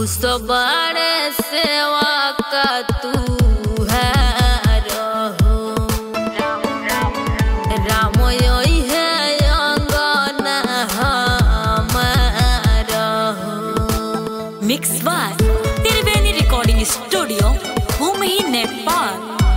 खुश बड़े सेवा का तू है रहो राम यही है अंगना हमारा हो। Mix by Triveni recording studio भूमि नेपाल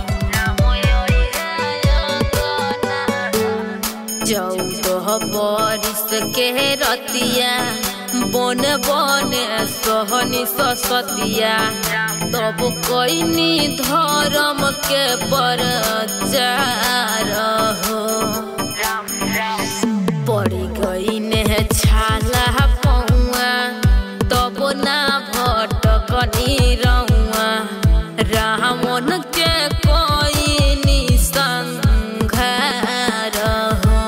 चौदह बरिस के रतिया बन बन सहनी ससतिया तब कैनी धर्म के प्रचार हो पड़ी गई ने छाला पौआ तब ना भटकनी रउआ रावण के कोई निसंघार हो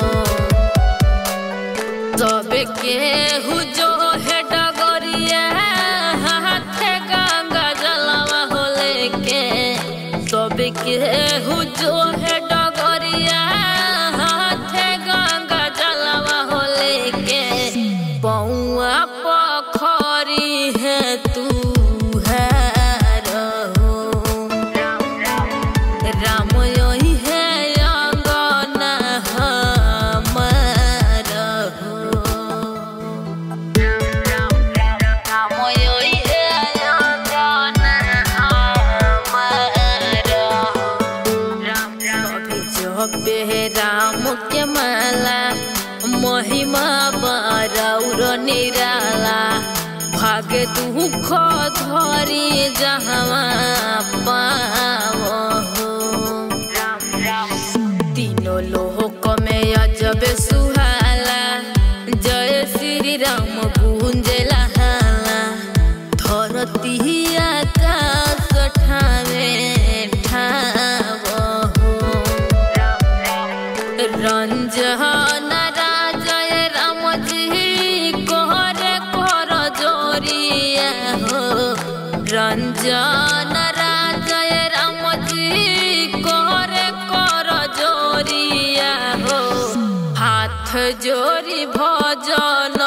तब के जो है डगरिया हाथे गंगा जलवा हो लेके तब के जो है डगरिया हाथे गंगा जलवा हो लेके पौआ पखरी है तू है रहो राम यही है अंगना हमारा हो राम यही है अंगना हमारा हो अभी जपे राम के माला महिमा बरौर निराला भागे दुख धरी जहाँ पाओ हो तीनों लोक में अजब सुहाला जय श्री राम गुंजला हाला धरती आकाश ठावे ठाव हो रंजन राजय राम जी कोहर कर जोरिया हो रंजन राजय राम जी कोहर कर जोरिया हो हाथ जोरी भजन